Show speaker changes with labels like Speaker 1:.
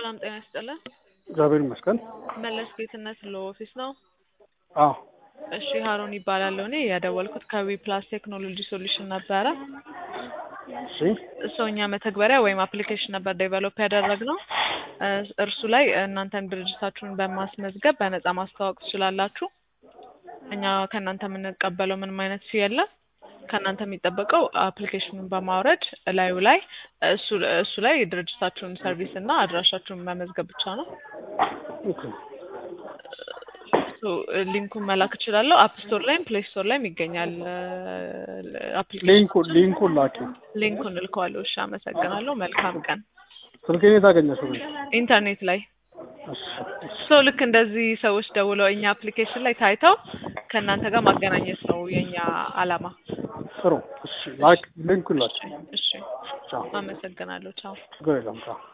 Speaker 1: ሰላም ጤና ይስጥልን።
Speaker 2: እግዚአብሔር ይመስገን።
Speaker 1: መለስ ጌትነት ለኦፊስ ነው።
Speaker 2: አዎ
Speaker 1: እሺ ሀሩን ይባላለሁ። እኔ የደወልኩት ከዊ ፕላስ ቴክኖሎጂ ሶሉሽን ነበረ።
Speaker 2: እሺ
Speaker 1: ሰው እኛ መተግበሪያ ወይም አፕሊኬሽን ነበር ዴቨሎፕ ያደረግነው። እ እርሱ ላይ እናንተን ድርጅታችሁን በማስመዝገብ በነፃ ማስተዋወቅ ትችላላችሁ። እኛ ከእናንተ የምንቀበለው ምንም አይነት ፊ የለም። ከእናንተ የሚጠበቀው አፕሊኬሽኑን በማውረድ እላዩ ላይ እሱ እሱ ላይ ድርጅታችሁን ሰርቪስ እና አድራሻችሁን መመዝገብ ብቻ ነው።
Speaker 2: ኦኬ
Speaker 1: ሶ ሊንኩን መላክ እችላለሁ። አፕ ስቶር ላይም ፕሌይ ስቶር ላይም ይገኛል። አፕሊኬሽን
Speaker 2: ሊንኩን ሊንኩን ላኪ።
Speaker 1: ሊንኩን እልከዋለሁ። እሺ፣ አመሰግናለሁ። መልካም ቀን።
Speaker 2: ስልኬን የት አገኘሽው?
Speaker 1: ኢንተርኔት ላይ
Speaker 2: እሺ እሺ
Speaker 1: ሶ ልክ እንደዚህ ሰዎች ደውለው እኛ አፕሊኬሽን ላይ ታይተው ከእናንተ ጋር ማገናኘት ነው የኛ አላማ።
Speaker 2: ጥሩ። እሺ ላክ ሊንኩን ላኪ።
Speaker 1: እሺ፣
Speaker 2: ቻው።
Speaker 1: አመሰግናለሁ። ቻው።
Speaker 2: ችግር የለም ቻው።